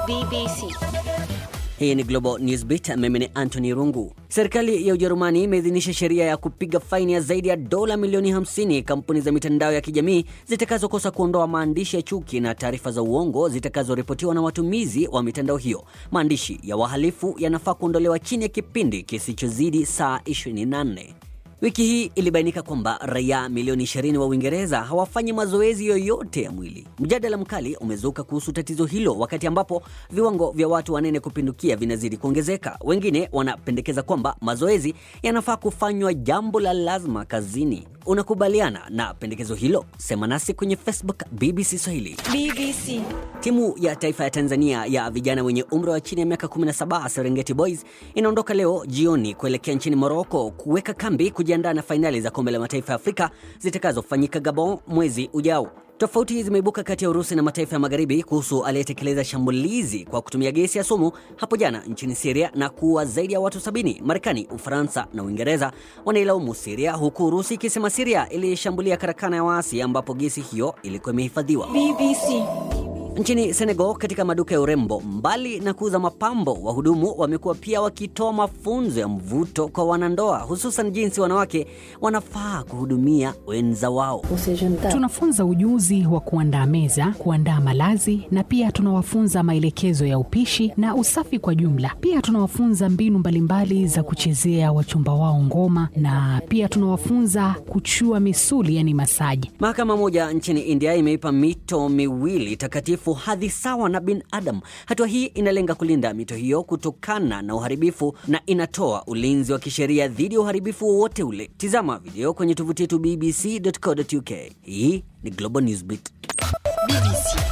BBC. Hii ni Global Newsbeat, mimi ni Anthony Rungu. Serikali ya Ujerumani imeidhinisha sheria ya kupiga faini ya zaidi ya dola milioni 50 kampuni za mitandao ya kijamii zitakazokosa kuondoa maandishi ya chuki na taarifa za uongo zitakazoripotiwa na watumizi wa mitandao hiyo. Maandishi ya wahalifu yanafaa kuondolewa chini ya kipindi kisichozidi saa 24. Wiki hii ilibainika kwamba raia milioni 20 wa Uingereza hawafanyi mazoezi yoyote ya mwili. Mjadala mkali umezuka kuhusu tatizo hilo, wakati ambapo viwango vya watu wanene kupindukia vinazidi kuongezeka. Wengine wanapendekeza kwamba mazoezi yanafaa kufanywa jambo la lazima kazini. Unakubaliana na pendekezo hilo? Sema nasi kwenye Facebook BBC Swahili. BBC. Timu ya taifa ya Tanzania ya vijana wenye umri wa chini ya miaka 17 Serengeti Boys inaondoka leo jioni kuelekea nchini Morocco kuweka kambi kujiandaa na fainali za kombe la mataifa ya Afrika zitakazofanyika Gabon mwezi ujao. Tofauti zimeibuka kati ya Urusi na mataifa ya magharibi kuhusu aliyetekeleza shambulizi kwa kutumia gesi ya sumu hapo jana nchini Siria na kuua zaidi ya watu sabini. Marekani, Ufaransa na Uingereza wanailaumu Siria, huku Urusi ikisema Siria ilishambulia karakana ya waasi ambapo gesi hiyo ilikuwa imehifadhiwa. BBC. Nchini Senegal, katika maduka ya urembo, mbali na kuuza mapambo, wahudumu wamekuwa pia wakitoa mafunzo ya mvuto kwa wanandoa, hususan jinsi wanawake wanafaa kuhudumia wenza wao. Tunafunza ujuzi wa kuandaa meza, kuandaa malazi na pia tunawafunza maelekezo ya upishi na usafi kwa jumla. Pia tunawafunza mbinu mbalimbali za kuchezea wachumba wao ngoma na pia tunawafunza kuchua misuli, yani masaji. Mahakama moja nchini India imeipa mito miwili takatifu hadhi sawa na binadamu. Hatua hii inalenga kulinda mito hiyo kutokana na uharibifu na inatoa ulinzi wa kisheria dhidi ya uharibifu wowote ule. Tizama video kwenye tovuti yetu bbc.co.uk. Hii ni Global Newsbeat. BBC.